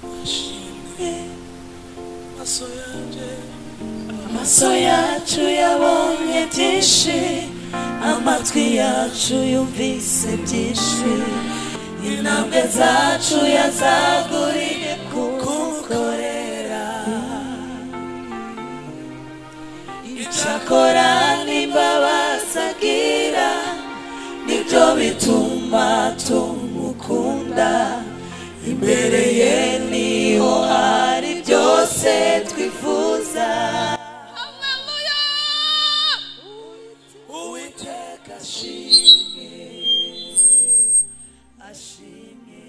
dushimwe amaso yanjye amaso yacu yabonye byinshi amatwi yacu yumvise byinshi intambwe zacu yazaguriye kumukorera icyakora n'imbabazi agira nibyo bituma tumukunda imbere ye niho hari byose twifuza uwiteka ashimwe ashimwe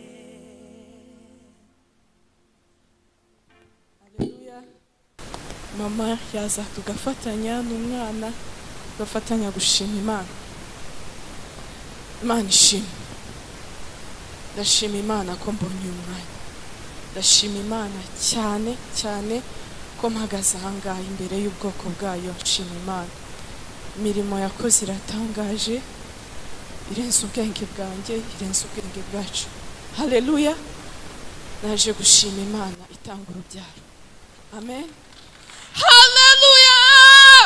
Haleluya. mama yaza tugafatanya n'umwana tugafatanya gushima imana imana ishimwe ndashima imana ko mbonye uyu mwanya ndashima imana cyane cyane ko mpagaze ahangaha imbere y'ubwoko bwayo nshima imana imirimo yakoze iratangaje irenze ubwenge bwanjye irenze ubwenge bwacu haleluya naje gushima imana itanga urubyaro amen Hallelujah!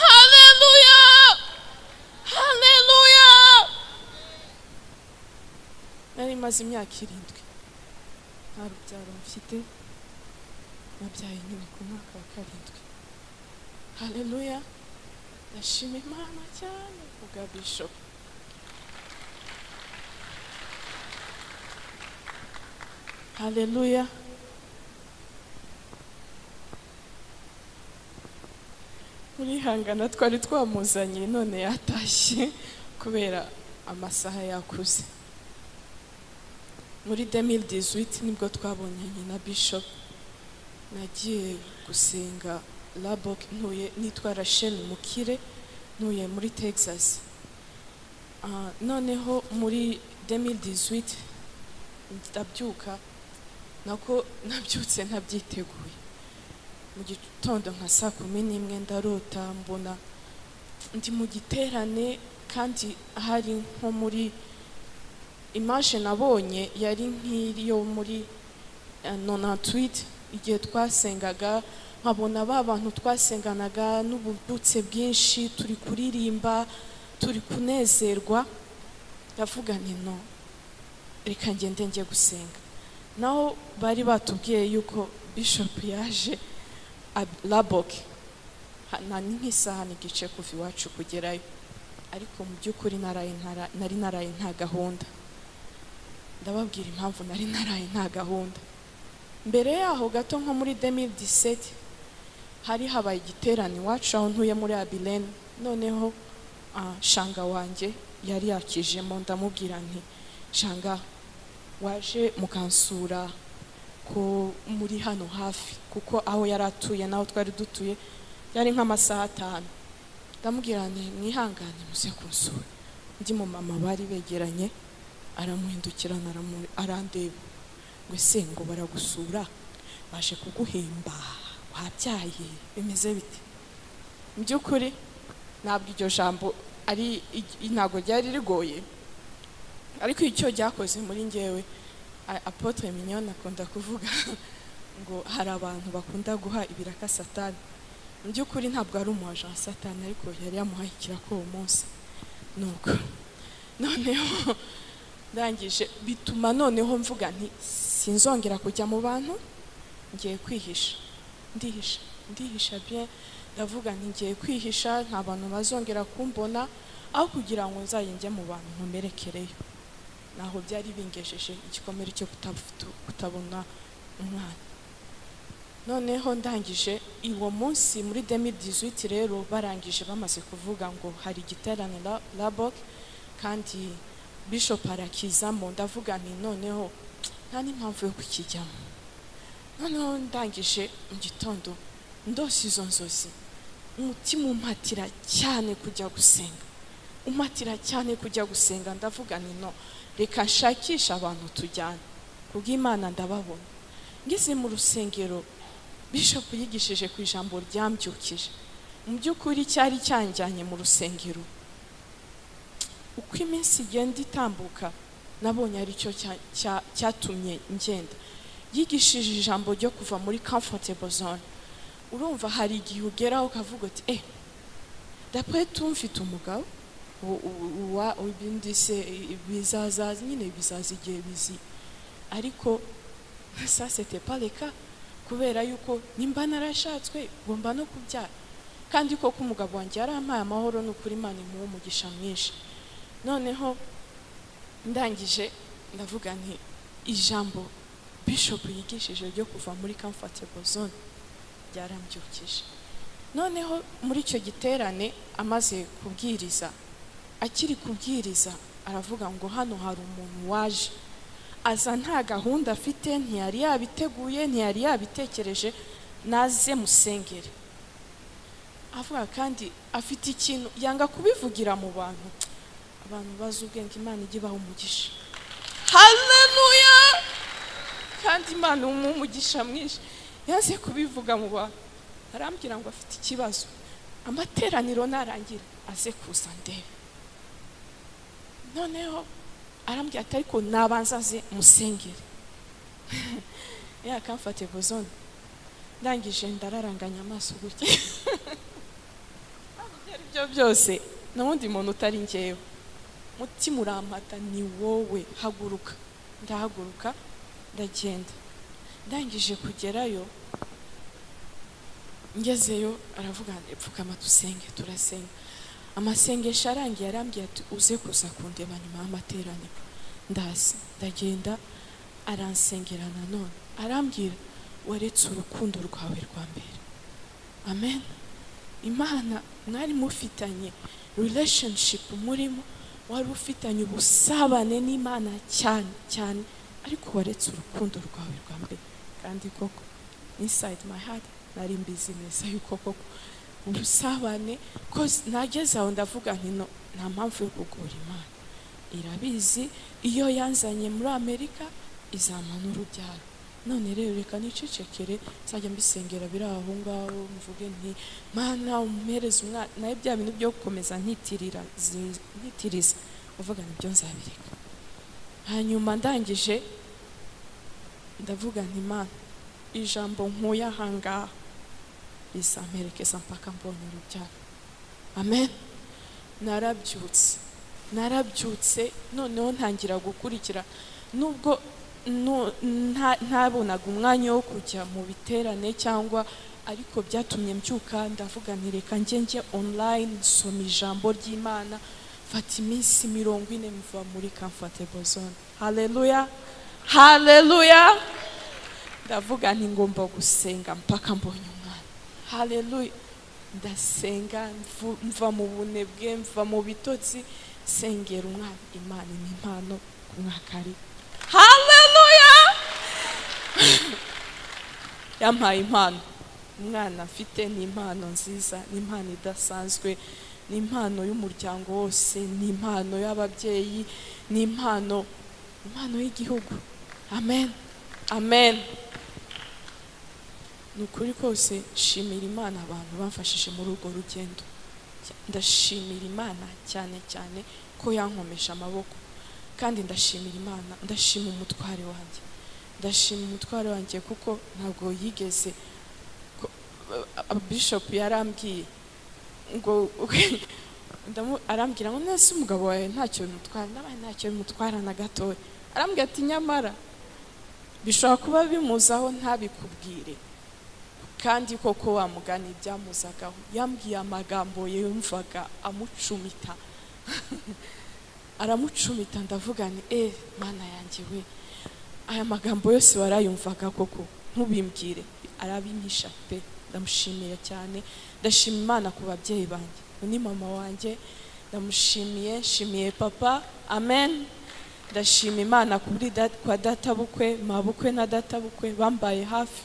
Hallelujah! Hallelujah! nari maze imyaka irindwi nta rubyaro mfite nabyaye nyine ku mwaka wa karindwi haleluya ndashima imana cyane kubwa bishop haleluya murihangana twari twamuzanye none yatashye kubera amasaha yakuze muri 2018 nibwo twabonanye na bishop nagiye gusenga labok ntuye nitwa rachel mukire ntuye muri texas Ah, noneho muri 2018 ndabyuka nako nabyutse ntabyiteguye mu gitondo nka saa kumi n'imwe ndarota mbona ndi mu giterane kandi hari nko muri imaje nabonye yari nk'iyo muri eh, 98 igihe twasengaga nkabona ba bantu twasenganaga n'ububyutse bwinshi turi kuririmba turi kunezerwa ndavuga nti no reka ngende njye gusenga naho bari batubwiye yuko bishop yaje ab- laboke Ha- na ni nk'isaha n'igice kuva iwacu kugerayo ariko mu by'ukuri naraye ntara- nari naraye nta gahunda ndababwira impamvu nari naraye nta gahunda mbere yaho gato nko muri 2017 hari habaye igiterane iwacu aho ntuye muri abilene noneho ah, shanga wanjye yari yakijemo ndamubwira nti shanga waje mukansura ko muri hano hafi kuko aho yari atuye n'aho twari dutuye yari nk'amasaha atanu ndamubwira nti mwihangane muze kunsura undi mumama bari begeranye aramuhindukirana aramu- arandeba ngo ese ngo baragusura baje kuguhemba wabyaye bimeze bite mu by'ukuri ntabwo iryo jambo ari i- ntabwo ryari rigoye ariko icyo ryakoze muri ngewe a- apotre mignonne akunda kuvuga ngo hari abantu bakunda guha ibiraka satani mu by'ukuri ntabwo ari umu agent wa satani ariko yari yamuhaye ikiraka uwo munsi nuko noneho ndangije bituma noneho mvuga nti sinzongera kujya mu bantu ngiye kwihisha ndihisha ndihisha bien ndavuga nti ngiye kwihisha nta bantu bazongera kumbona aho kugira ngo nzajye njye mu bantu nkomerekereyo naho byari bingejeje igikomere cyo kutafu- kutabona umwana noneho ndangije uwo munsi muri 2018 rero barangije bamaze kuvuga ngo hari igiterane la- labok kandi bishop arakizamo ndavuga nti noneho nta n'impamvu yo kukijyamo noneho ndangije mu gitondo ndose izo nzozi umutima umpatira cyane kujya gusenga umpatira cyane kujya gusenga ndavuga nti no reka nshakishe abantu tujyana kubw'imana ndababona ngeze mu rusengero bishop yigishije ku ijambo ryambyukije mu by'ukuri cyari cyanjyanye mu rusengero uko iminsi igenda itambuka nabonye aricyo cya- cya- cyatumye ngenda yigishije ijambo ryo kuva muri comfortable zone urumva hari igihe ugeraho ukavuga uti eh d'après tout mfite umugabo u- u- uwa ibindise bizazaza nyine bizaza igihe bizi ariko ça c'était pas le cas kubera yuko nimba narashatswe ngomba no kubyara kandi koko umugabo wanjye yarampaye amahoro ni ukuri imana imuha umugisha mwinshi noneho ndangije ndavuga nti ijambo bishop yigishije ryo kuva muri comfortable zone byarambyukije noneho muri icyo giterane amaze kubwiriza akiri kubwiriza aravuga ngo hano hari umuntu waje aza nta gahunda afite ntiyari yabiteguye ntiyari yabitekereje naze musengere avuga kandi afite ikintu yanga kubivugira mu bantu abantu bazi ubwenge imana ijya ibaha umugisha haleluya kandi imana umuha umugisha mwinshi yanze kubivuga mu bantu arambwira ngo afite ikibazo amateraniro narangira aze kuza ndebe noneho arambwira ati ariko nabanza aze musengere ya comfortable zone ndangije ndararanganya amaso gutya ari byo byose n'ubundi muntu utari ngewe mutima urampata ni wowe haguruka ndahaguruka ndagenda ndangije kugerayo ngezeyo aravuga ati, pfukama dusenge turasenga amasengesho arangiye arambwira ati uze kuza kundeba nyuma y'amateraniro ndazi ndagenda aransengera nanone arambwira waretse urukundo rwawe rwa mbere amen imana mwari mufitanye relationship murimo wari ufitanye ubusabane n'imana cyane cyane ariko waretse urukundo rwawe rwa mbere kandi koko inside my heart nari mbizi neza yuko koko ubusabane cause nageze aho ndavuga nti no nta mpamvu yo kugora imana irabizi iyo yanzanye muri amerika izampa n'urubyaro none rero reka nicecekere nzajya mbisengera biri aho ngaho mvuge nti mana umpereze umwana nawe bya bintu byo gukomeza ntitirira zi- ntitiriza uvuga nibyo nzabireka hanyuma ndangije ndavuga nti mana ijambo nkuye aha ngaha rizamperekeza mpaka mbonye urubyaro amen narabyutse narabyutse noneho ntangira gukurikira nubwo nu- nta- ntabonaga umwanya wo kujya mu biterane cyangwa ariko byatumye mbyuka ndavuga nti reka njye njye online nsoma ijambo ry'imana mfata iminsi mirongo ine mva muri comfortable zone haleluya haleluya ndavuga nti ngomba gusenga mpaka mbonye umwana haleluya ndasenga mvu- mva mu bunebwe mva mu bitotsi sengera umwana imana ni impano ku mwaka ari haleluya yampaye impano umwana mfite ni impano nziza ni impano idasanzwe ni impano y'umuryango wose ni impano y'ababyeyi ni impano impano y'igihugu amen amen ni ukuri kose nshimira imana abantu bamfashije muri urwo rugendo ndashimira imana cyane cyane ko yankomeje amaboko kandi ndashimira imana ndashima umutware wanjye ndashima umutware wanjye kuko ntabwo yigeze ko- a- a- bishop yarambwiye ngo ndamu- arambwira ngo nese umugabo wawe ntacyo bimutwara ndabaye ntacyo bimutwara na gatoya arambwira ati nyamara bishobora kuba bimuzaho ntabikubwire kandi koko wa mugani byamuzagaho yambwiye amagambo yumvaga amucumita aramucumita ndavuga ni eh mana yanjye we aya magambo yose warayumvaga koko ntubimbwire arabinyisha pe ndamushimiye cyane ndashima imana ku babyeyi banjye uyu ni mama wanjye ndamushimiye nshimiye papa amen ndashima imana kuri da- kwa databukwe mabukwe na databukwe bambaye hafi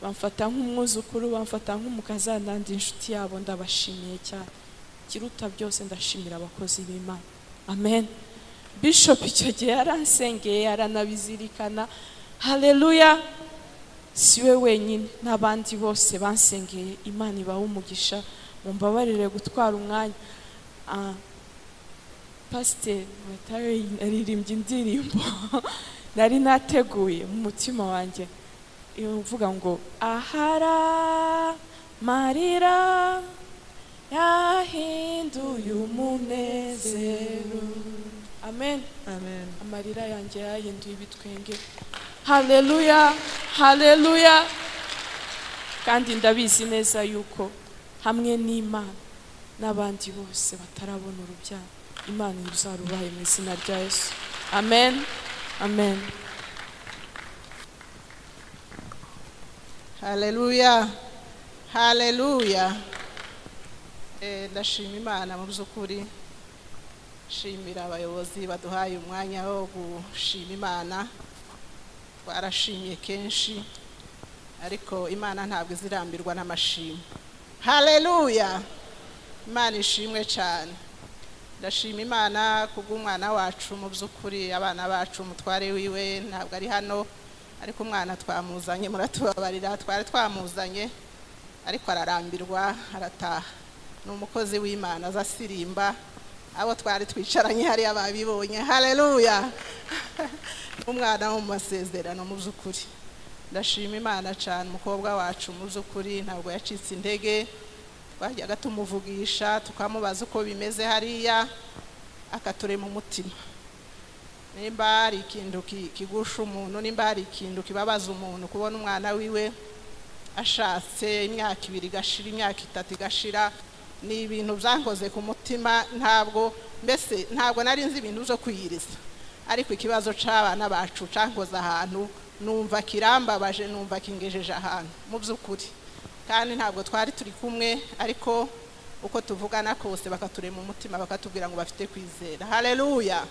bamfata nk'umwuzukuru bamfata nk'umukazana ndi inshuti yabo ndabashimiye cyane ikiruta byose ndashimira abakozi b'imana amen bishop icyo gihe yaransengeye aranabizirikana haleluya siwe wenyine n'abandi bose bansengeye imana ibaha umugisha mumbabarire gutwara umwanya Ah, pasiteri watawe yaririmbye indirimbo nari nateguye mu mutima wanjye iyo mvuga ngo ahara marira yahinduye umunezero amen amen amarira yanjye yahinduye ibitwenge haleluya haleluya kandi ndabizi neza yuko hamwe n'imana n'abandi bose batarabona urubyaro imana izarubahe mu izina rya yesu amen amen haleluya haleluya Eh, ndashima imana mu by'ukuri shimira abayobozi baduhaye umwanya wo gushima imana barashimye kenshi ariko imana ntabwo izirambirwa n'amashimwe haleluya imana ishimwe cyane ndashima imana kubw'umwana wacu mu by'ukuri abana bacu umutware wiwe ntabwo ari hano ariko umwana twamuzanye muratubabarira twari twamuzanye ariko ararambirwa arataha ni umukozi w'imana aza asirimba abo twari twicaranye hariya babibonye haleluya umwana wo mu masezerano mu by'ukuri ndashima imana cyane umukobwa wacu mu by'ukuri ntabwo yacitse intege twajyaga tumuvugisha tukamubaza uko bimeze hariya akaturema umutima nimba hari ikintu ki- kigusha umuntu nimba hari ikintu kibabaza umuntu kubona umwana wiwe ashatse imyaka ibiri igashira imyaka itatu igashira ni ibintu byankoze ku mutima ntabwo mbese ntabwo nari nzi ibintu byo kwiyiriza ariko ikibazo cy'abana bacu cyankoze ahantu numva kirambabaje numva kingejeje ahantu mu by'ukuri kandi ntabwo twari turi kumwe ariko uko tuvugana kose bakaturema umutima bakatubwira ngo bafite kwizera haleluya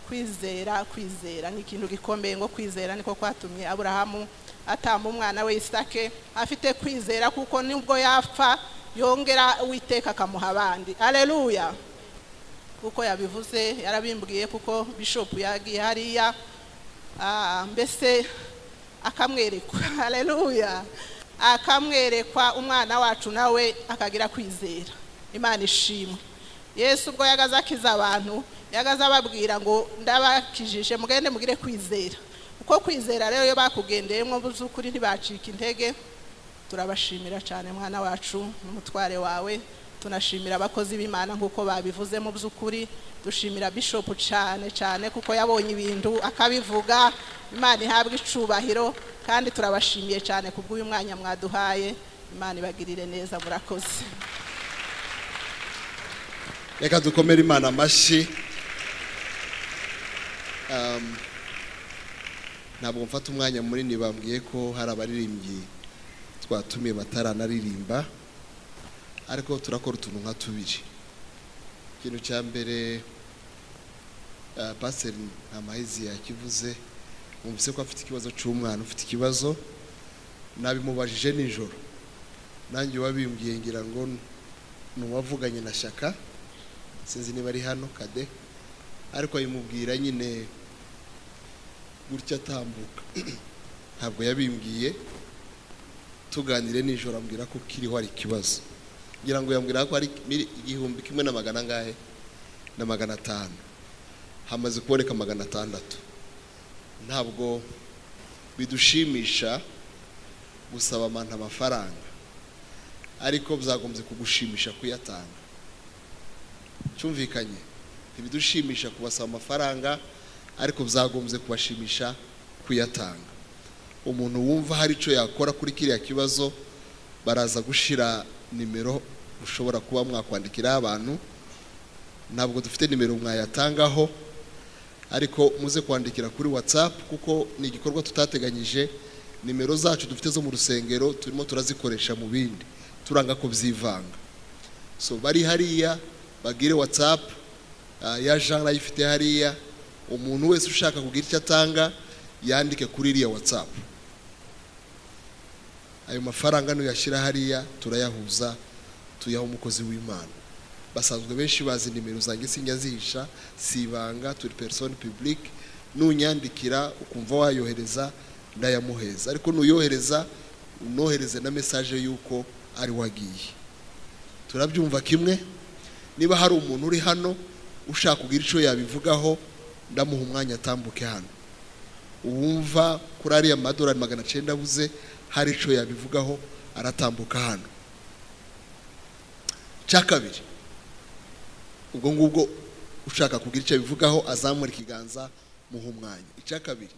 kwizera kwizera ni ikintu gikomeye ngo kwizera niko kwatumye aburahamu atamba umwana we isake afite kwizera kuko nubwo yapfa yongera uwiteka akamuha abandi haleluya kuko yabivuze yarabimbwiye kuko bishopu yagiye hariya Ah, mbese akamwerekwa haleluya akamwerekwa umwana wacu nawe akagira kwizera imana ishimwe yesu ubwo yagaze akiza abantu yagaze ababwira ngo ndabakijije mugende mugire kwizera uko kwizera rero iyo bakugendeyemo by'ukuri ntibacika intege turabashimira cyane mwana wacu n'umutware wawe tunashimira abakozi b'imana nk'uko babivuze mu by'ukuri dushimira bishopu cyane cyane kuko yabonye ibintu akabivuga imana ihabwa icubahiro kandi turabashimiye cyane kubw'uyu mwanya mwaduhaye imana ibagirire neza murakoze reka dukomere imana amashyi Um, ntabwo mfata umwanya munini bambwiye ko hari abaririmbyi twatumiye bataranaririmba ariko turakora utuntu nka tubiri ikintu cya mbere ah, pasiteri ntamahizi yakivuze mwumvise ko afite ikibazo cy'umwana ufite ikibazo nabimubajije nijoro nanjye wabimbwiye ngira ngo ni uwavuganye na shyaka sinzi niba ari hano kade ariko abimubwira nyine gutya atambuka ntabwo yabimbwiye tuganire nijoro ambwira ko kiriho hari ikibazo ngira ngo yambwira ko hari mili- igihumbi kimwe na magana angahe na magana atanu hamaze kuboneka magana atandatu ntabwo bidushimisha gusaba abantu amafaranga ariko byagombye kugushimisha kuyatanga cyumvikanye ntibidushimisha kubasaba amafaranga ariko byagombye kubashimisha kuyatanga umuntu wumva hari icyo yakora kuri kiriya kibazo baraza gushyira nimero ushobora kuba mwakwandikiraho abantu ntabwo dufite nimero mwayatangaho ariko muze kwandikira kuri watsapu kuko ni igikorwa tutateganyije nimero zacu dufite zo mu rusengero turimo turazikoresha mu bindi turanga ko byivanga so bari hariya bagire whatsapp ah, ya jean ayifite hariya umuntu wese ushaka kugira icyo atanga yandike kuri iriya whatsapp ayo mafaranga nuyashyira hariya turayahuza tuyaha umukozi w'imana basanzwe benshi bazi nimero zanjye sinjya zihisha si ibanga turi persone publique nunyandikira ukumva wayohereza ndayamuheza ariko nuyohereza unohereze na mesaje y'uko ari wagiye turabyumva kimwe niba hari umuntu uri hano ushaka kugira icyo yabivugaho ndamuha umwanya atambuke hano uwumva kuri ariya madorari magana cyenda abuze hari icyo yabivugaho aratambuka hano cya kabiri ubwo ngubwo ushaka kugira icyo abivugaho azamura ikiganza muha umwanya icya kabiri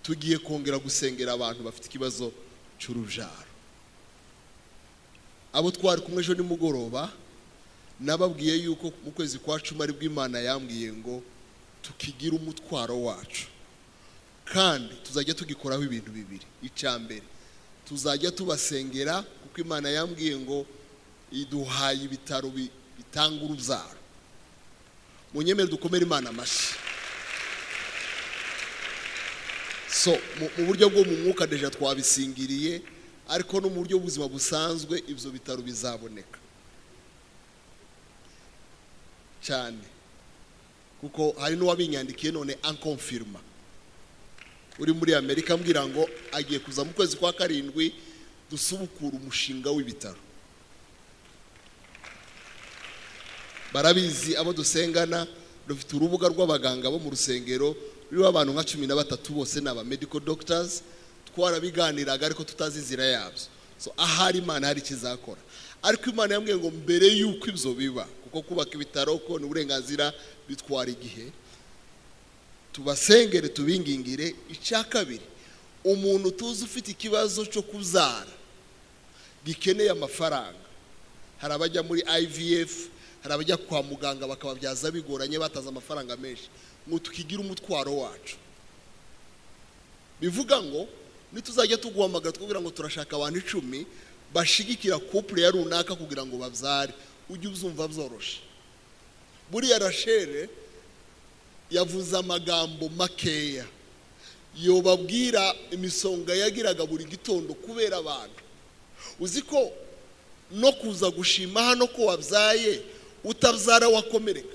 tugiye kongera gusengera abantu bafite ikibazo cy'urubyaro abo twari kumwe ejo nimugoroba nababwiye yuko mu kwezi kwa cumi aribwo imana yambwiye ngo tukigira umutwaro wacu kandi tuzajya tugikoraho ibintu bibiri icya mbere tuzajya tubasengera kuko imana yambwiye ngo iduhaye ibitaro bi- bitanga urubyaro mu nyemere dukomere imana amashyi so mu- mu buryo bwo mu mwuka deja twabisingiriye ariko no mu buryo bw'ubuzima busanzwe ibyo bitaro bizaboneka cyane kuko hari n'uwabinyandikiye none ankomfirima uri muri amerika ambwira ngo agiye kuza mu kwezi kwa karindwi dusubukura umushinga w'ibitaro barabizi abo dusengana dufite urubuga rw'abaganga bo mu rusengero ruriho abantu nka cumi na batatu bose ni aba medical doctors twarabiganiraga ariko tutazi inzira yabyo so ahari imana hari ikizakora ariko imana yambwiye ngo mbere y'uko ibyo biba kuko kubaka ibitaro kubona uburenganzira bitwara igihe tubasengere tubingingire icya kabiri umuntu utuzi ufite ikibazo cyo kubyara gikeneye amafaranga hari abajya muri ivf hari abajya kwa muganga bakababyaza bigoranye bataze amafaranga menshi ngo tukigire umutwaro wacu bivuga ngo nituzajya tuguhamagara twubwira ngo turashaka abantu icumi bashigikira kupure ya runaka kugira ngo babyare ujye uzumva byoroshye buriya rashere yavuze amagambo makeya yobabwira imisonga yagiraga buri gitondo kubera abantu uzi ko no kuza gushima hano ko wabyaye utabyara wakomereka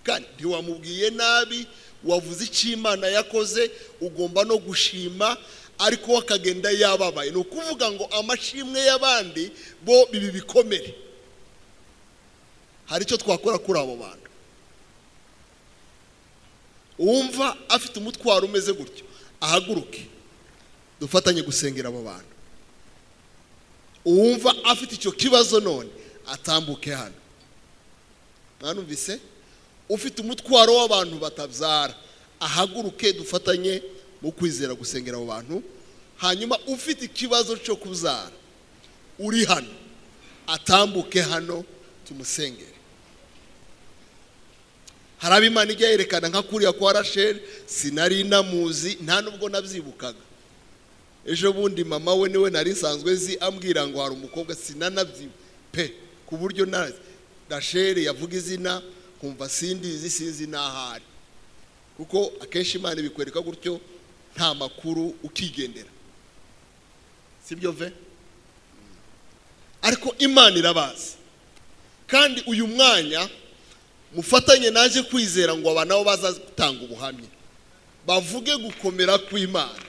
kandi ntiwamubwiye nabi wavuze icyo imana yakoze ugomba no gushima ariko we akagenda yababaye ni ukuvuga ngo amashimwe y'abandi bo bibi bikomere hari icyo twakora kuri abo bantu uwumva afite umutwaro umeze gutyo ahaguruke dufatanye gusengera abo bantu uwumva afite icyo kibazo none atambuke hano mwanumvise ufite umutwaro w'abantu batabyara ahaguruke dufatanye mu kwizera gusengera abo bantu hanyuma ufite ikibazo cyo kubyara uri hano atambuke hano tumusengere hari abo imana ijya yerekana nka kuriya kwa rasheli sinari namuzi nta nubwo nabyibukaga ejo bundi mama we niwe nari nsanzwe zi ambwira ngo hari umukobwa sinanabyi pe ku buryo na rasheli yavuga izina nkumva sindizi sinzi n'ahari kuko akenshi imana ibikwereka gutyo nta makuru ukigendera sibyo ve ariko imana irabazi kandi uyu mwanya mufatanye naje kwizera ngo aba nabo bazatanga ubuhamya bavuge gukomera kw'imana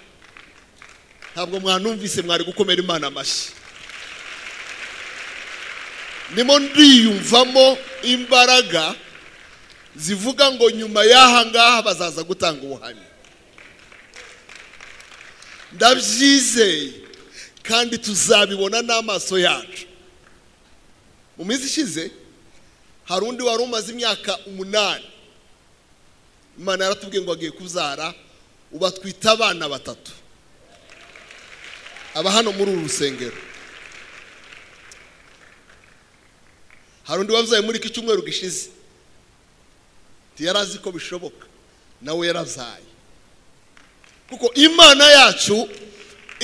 ntabwo mwanumvise mwari gukomera imana amashyi nimo ndiyumvamo imbaraga zivuga ngo nyuma y'aha ngaha bazaza gutanga ubuhamya ndabyizeye kandi tuzabibona n'amaso yacu mu minsi ishize hari undi wari umaze imyaka umunani imana yaratubwiye ngo agiye kubyara ubu atwite abana batatu aba hano muri uru rusengero hari undi wabyaye muri iki cyumweru gishize yari azi ko bishoboka nawe yarabyaye kuko imana yacu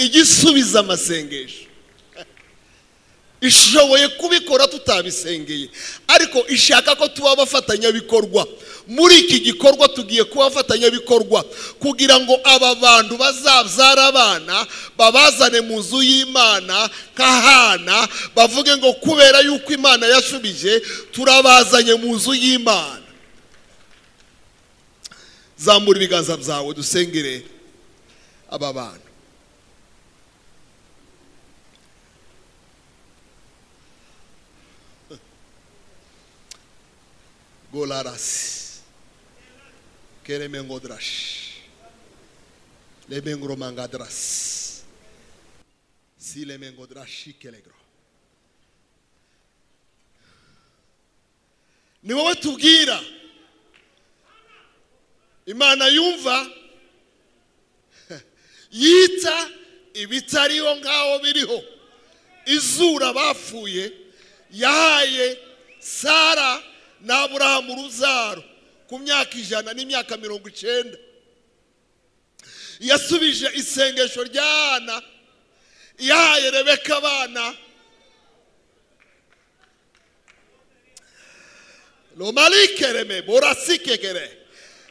ijya isubiza amasengesho ishoboye kubikora tutabisengeye ariko ishaka ko tuba abafatanyabikorwa muri iki gikorwa tugiye kuba abafatanyabikorwa kugira ngo aba bantu bazabyara abana babazane mu nzu y'imana nk'ahana bavuge ngo kubera yuko imana yashubije turabazanye mu nzu y'imana zamura ibiganza byawe dusengere aba bantu golarasi kereme ngodrashi Lemengro mangadras. Si lemengo drashikelegro. Ni wowe tubwira. Imana yumva yita ibitariho ngaho biriho. Izura bapfuye yahaye Sara na Aburahamu urubyaro ku myaka ijana n'imyaka mirongo icyenda. yasubije isengesho ry'abana yahaye rebeka abana romarikereme burasikekere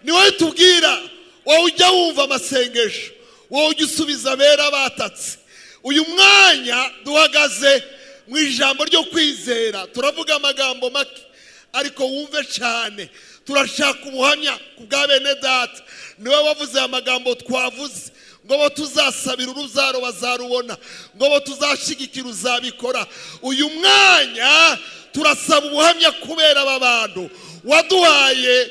ni wowe tubwira wowe ujya wumva amasengesho wowe ujya usubiza abera batatse uyu mwanya duhagaze mu ijambo ryo kwizera turavuga amagambo make ariko wumve cyane turashaka ubuhamya ku bwa bene data niwe wavuze aya magambo twavuze ngo bo tuzasabira urubyaro bazarubona ngo bo tuzashyigikira uzabikora uyu mwanya turasaba ubuhamya kubera aba bantu waduhaye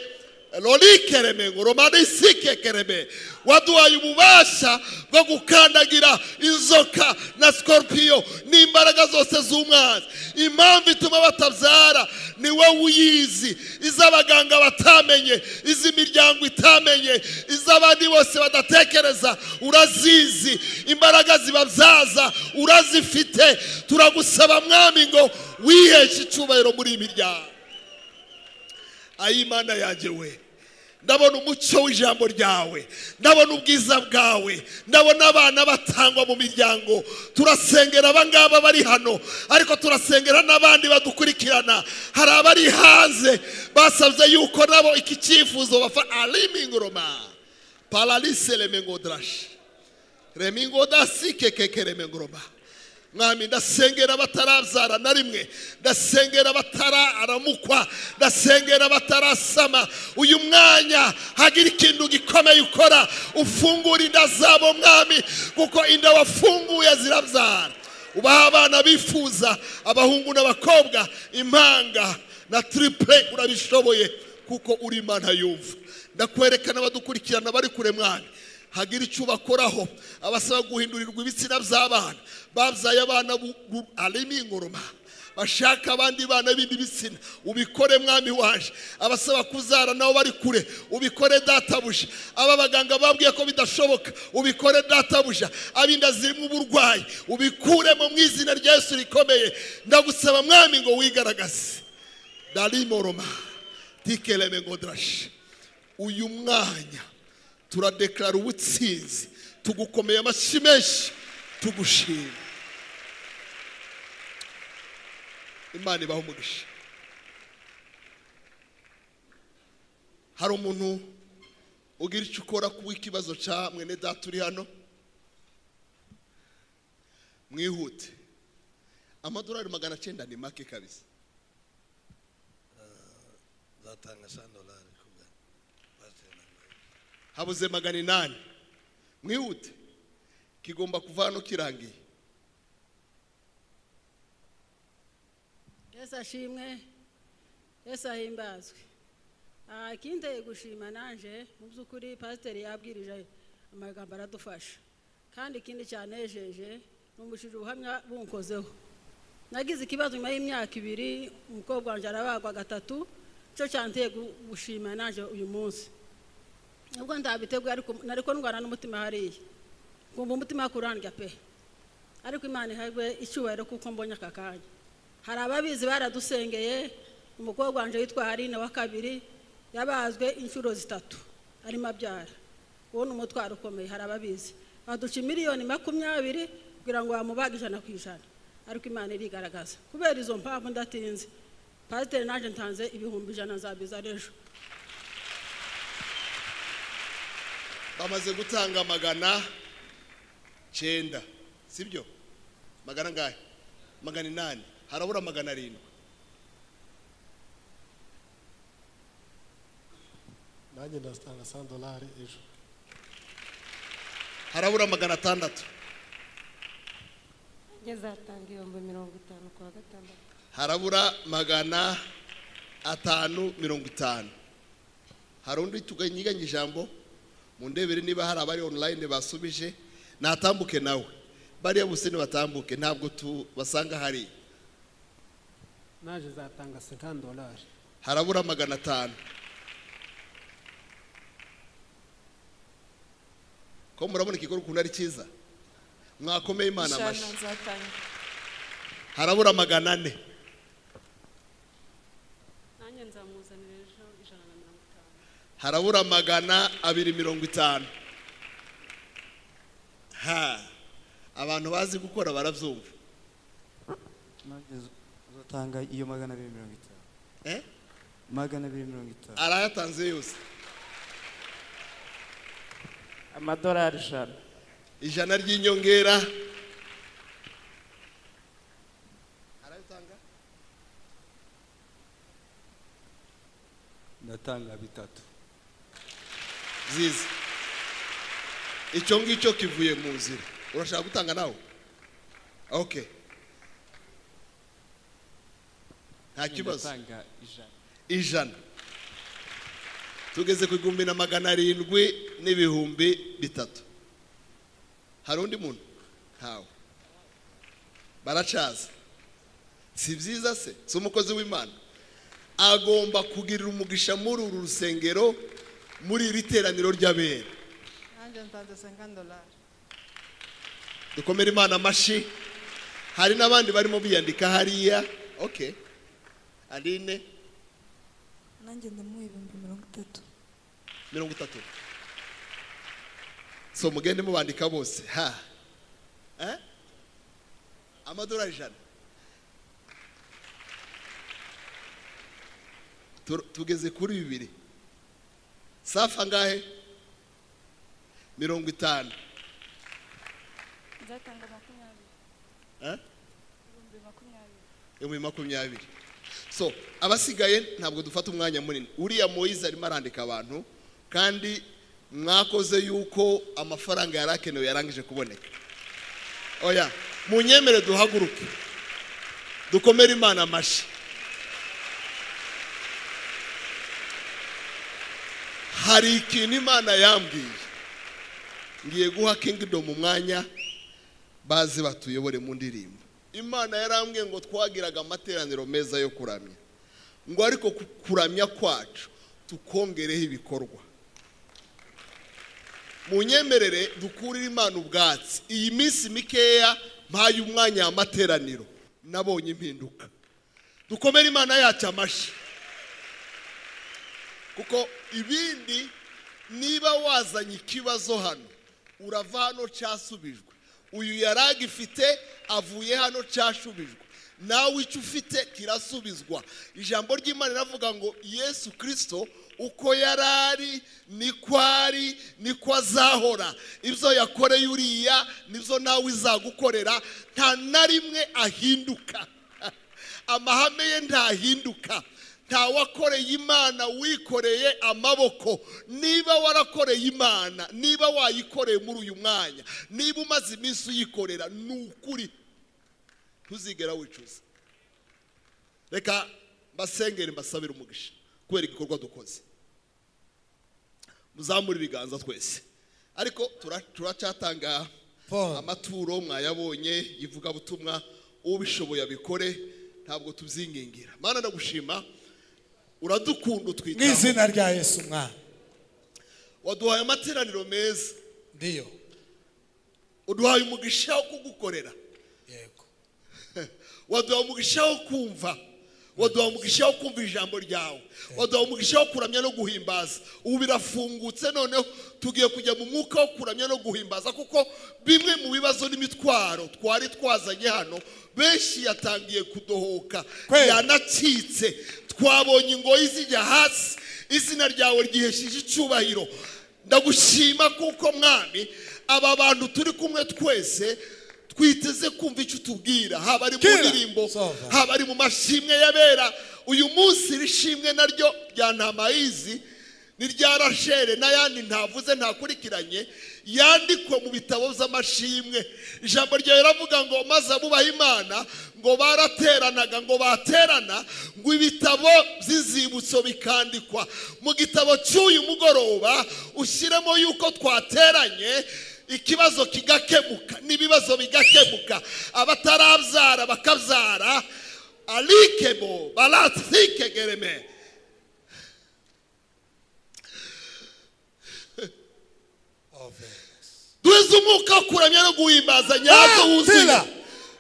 rorikereme ngo romanisikereme waduhaye ububasha bwo gukandagira inzoka na sikoropiyo n'imbaraga zose z'umwanzi impamvu ituma batabyara ni wowe uyizi iz'abaganga batamenye iz'imiryango itamenye iz'abandi bose badatekereza urazizi imbaraga zibabyaza urazifite turagusaba mwami ngo wiheshe icyubahiro muri iyi miryango ayimana yanjye we ndabona umucyo w'ijambo ryawe ndabona ubwiza bwawe ndabona abana batangwa mu miryango turasengera abangaba bari hano ariko turasengera n'abandi badukurikirana hari abari hanze basabye yuko nabo iki cyifuzo bafa arimingoroma paralise remengodarashi remingodasi kekeke remengoroma mwami ndasengera batarabyara na rimwe ndasengera batararamukwa ndasengera batarasama uyu mwanya hagira ikintu gikomeye ukora ufungura inda zabo mwami kuko inda wafunguye zirabyara ubaha abana bifuza abahungu n'abakobwa impanga na tiripure urabishoboye kuko uri imana yumva ndakwerekana abadukurikirana bari kure mwami hagira icyo bakoraho abasaba guhindurirwa ibitsina by'abana babyaye abana arimo ingoroma bashaka abandi bana b'indi bitsina ubikore mwami waje abasaba kuzara nabo bari kure ubikore databuja aba baganga babwiye ko bidashoboka ubikore databuja abinda zirimo uburwayi ubikuremo mu izina rya Yesu rikomeye ndagusaba mwami ngo wigaragaze darimoroma tikereme ngo darashe uyu mwanya turadeklara ubutsinzi tugukomeye amashyi menshi tugushima imana ibaho umugisha hari umuntu ugira icyo ukora kuba ikibazo cya mwene data uri hano mwihute amadorari magana cyenda ni make kabisa nzatanga eshanu dorari kubwa pasiteri habuze magana inani mwihute kigomba kuva hano kirangiye yesu ashimwe yesu ahimbazwe Ah, ikinteye gushima nanje mu by'ukuri pasiteri yabwirije amagambo aradufasha kandi ikindi cyanejeje ni umushije ubuhamya bunkozeho nagize ikibazo nyuma y'imyaka ibiri umukobwa wanjye arabagwa gatatu cyo cyanteye gu- gushima nanje uyu munsi nubwo ndabiteguye ariko nariko ndwara n'umutima hariya nkumva umutima kurandya pe ariko imana ihabwe icyubahiro kuko mbonye aka kanya hari ababizi baradusengeye umukobwa wanje witwa harina wa kabiri yabazwe inshuro zitatu arimo abyara uwo ni umutwaro ukomeye hari ababizi baduca miliyoni makumyabiri kugira ngo bamubaga ijana ku ijana ariko imana irigaragaza kubera izo mpamvu ndatinze pasiteri naje ntanze ibihumbi ijana nzabiza ejo bamaze gutanga magana cyenda sibyo magana angahe magana inani harabura magana arindwi nanjye ndazitanga sandolari ejo harabura magana atandatu zatanga ibihumbi mirongo itanu ku wa gatandatu harabura magana atanu mirongo itanu hari undi tuganyiganye ijambo mu ndebere niba hari abari online basubije natambuke nawe bariya bose nibatambuke ntabwo tubasanga hariya naje nzatanga 50 dolari harabura magana atanu ko murabona ikikorwa ukuntu ari cyiza mwakomeye imana ijana amashyi nzatanga harabura magana ane nanjye nzamuzanira ejo ijana na mirongo itanu harabura magana abiri mirongo itanu ha abantu bazi gukora barabyumva nanjye uzatanga iyo magana abiri mirongo itanu Eh? magana abiri mirongo itanu arayatanze yose amadolari ijana ijana ry'inyongera ndatanga bitatu byiza icyo ngicyo kivuye mu nzira urashaka gutanga nawe ok nta kibazo ndatanga ijana ijana tugeze ku igihumbi na magana arindwi n'ibihumbi bitatu hari undi muntu ntawe baracaza si byiza se si umukozi w'imana agomba kugirira umugisha muri uru rusengero muri iri teraniro ry'abera nanjye ntanze 50 dolari dukomere imana amashyi hari n'abandi barimo biyandika hariya ok aline nanjye ndamuha ibihumbi mirongo itatu mirongo itatu so mugende mubandika bose ha Eh? amadolari ijana Tur- tugeze kuri bibiri safa angahe mirongo itanu nzatanga makumyabiri Eh? ibihumbi makumyabiri ibihumbi makumyabiri so abasigaye ntabwo dufata umwanya munini uriya moyize arimo arandika abantu kandi mwakoze yuko amafaranga yari akenewe yarangije kuboneka oya munyemere duhaguruke dukomere imana amashyi hari ikintu imana yambwiye ngiye guha kingidomu umwanya baze batuyobore mu ndirimbo imana yarambwiye ngo twagiraga amateraniro meza yo kuramya ngo ariko ku- kuramya kwacu tukongereho ibikorwa mu nyemerere dukurire imana ubwatsi iyi minsi mikeya mpaye umwanya w'amateraniro nabonye impinduka dukomere imana yacu amashyi kuko ibindi niba wazanye ikibazo hano urava hano cyasubijwe uyu yari agifite avuye hano cyashubijwe nawe icyo ufite kirasubizwa ijambo ry'imana riravuga ngo yesu kirisito uko yari ari niko ari niko azahora ibyo yakoreye uriya nibyo nawe izagukorera nta na rimwe ahinduka amahame ye ntahinduka nta wakoreye imana wikoreye amaboko niba warakoreye imana niba wayikoreye muri uyu mwanya niba umaze iminsi uyikorera ni ukuri ntuzigera wicuza reka mbasengere mbasabire umugisha kubera igikorwa dukoze muzamure ibiganza twese ariko tura- turacyatanga amaturo mwayabonye ivugabutumwa ubishoboye abikore ntabwo tubyingingira mana ndagushima uradukunda mu utwitaho izina rya yesu mwana waduhaye amateraniro meza ndiyo uduhaye umugisha wo kugukorera yego waduha umugisha wo kumva waduha umugisha wo kumva ijambo ryawe waduha umugisha wo kuramya no guhimbaza ubu birafungutse noneho tugiye kujya mu mwuka wo kuramya no guhimbaza kuko bimwe mu bibazo n'imitwaro twari twazanye hano benshi yatangiye kudohoka yanacitse twabonye ingoyi zijya hasi izina ryawe ryihesheje icyubahiro ndagushima kuko mwami aba bantu turi kumwe twese twiteze kumva icyo utubwira haba ari mu ndirimbo haba ari mu mashimwe y'abera uyu munsi irishimwe naryo rya ntamayizi ni rya rashere n'ayandi ntavuze ntakurikiranye yandikwe mu bitabo by'amashimwe ijambo ryawe riravuga ngo maze abubaha imana ngo barateranaga ngo baterana ngo ibitabo by'inzibutso bikandikwa mu gitabo cy'uyu mugoroba ushyiremo yuko twateranye ikibazo kigakemuka n'ibibazo bigakemuka abatarabyara bakabyara arikebo baratikegereme duhize umwuka wo kuramya no guhimbaza nyazo wuzuye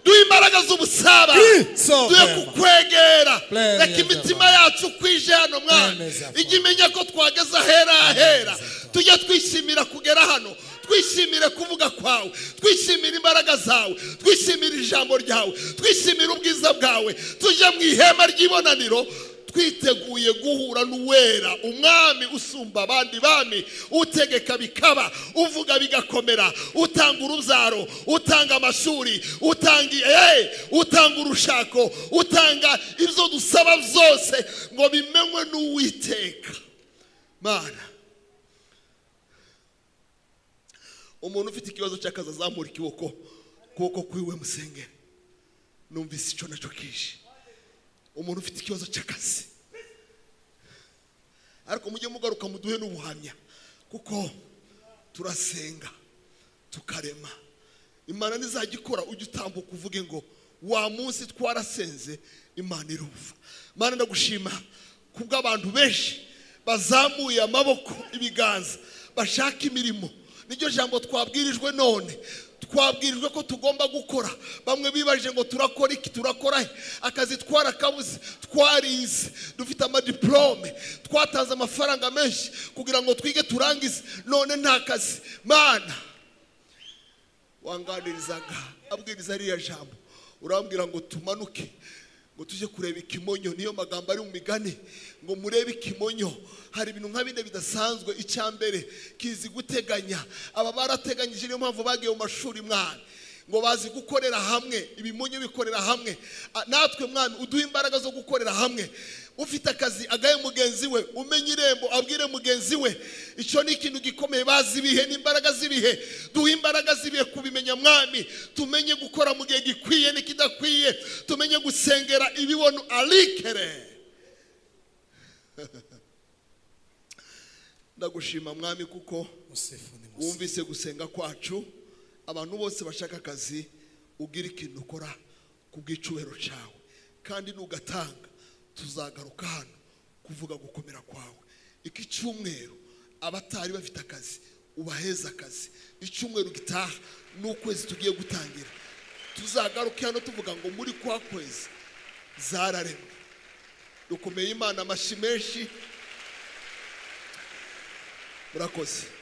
duhe imbaraga z'ubusabane duhe kukwegera reka imitima yacu kwije hano mwana ijya imenya ko twageze ahera ahera tujya twishimira kugera hano twishimire kuvuga kwawe twishimire imbaraga zawe twishimire ijambo ryawe twishimire ubwiza bwawe tujya mu ihema ry'ibonaniro twiteguye guhura n'uwera umwami usumba abandi bami utegeka bikaba uvuga bigakomera utanga urubyaro utanga amashuri utanga eee utanga urushako utanga ibyo dusaba byose ngo bimenywe n'uwiteka mana umuntu ufite ikibazo cy'akazi azamura ukuboko ukuboko kwiwe musengere numvise icyo nacyo kije umuntu ufite ikibazo cy'akazi ariko mujye mugaruka muduhe n'ubuhamya kuko turasenga tukarema imana nizajya ikora ujye utambuka uvuge ngo wa munsi twarasenze imana irumva imana ndagushima kubwo abantu benshi bazamuye amaboko ibiganza bashaka imirimo niryo jambo twabwirijwe none twabwirijwe ko tugomba gukora bamwe bibajije ngo turakora iki turakora he akazi twarakabuze twarize dufite amadiporome twatanze amafaranga menshi kugira ngo twige turangize none nta kazi mana wanganirizaga abwiriza ririya jambo urambwira ngo tumanuke ngo tujye kureba ikimonyo niyo magambo ari mu migani ngo murebe ikimonyo hari ibintu nka bine bidasanzwe icya mbere kizi guteganya aba barateganyije niyo mpamvu bagiye mu mashuri mwana ngo bazi gukorera hamwe ibimonyo bikorera hamwe A- natwe mwami uduha imbaraga zo gukorera hamwe ufite akazi agaye mugenzi we umenya irembo abwire mugenzi we icyo ni ikintu gikomeye bazi ibihe n'imbaraga z'ibihe duhe imbaraga z'ibihe kubimenya mwami tumenye gukora mu gihe gikwiye n'ikidakwiye tumenye gusengera ibibono arikere ndagushima mwami kuko wumvise gusenga kwacu abantu bose bashaka akazi ugira ikintu ukora ku bw'icubero cyawe kandi nugatanga tuzagaruka hano kuvuga gukomera kwawe iki cyumweru abatari bafite akazi ubaheze akazi icyumweru gitaha ni ukwezi tugiye gutangira tuzagaruke hano tuvuga ngo muri kwa kwezi zararemwe dukomeye imana amashyi menshi murakoze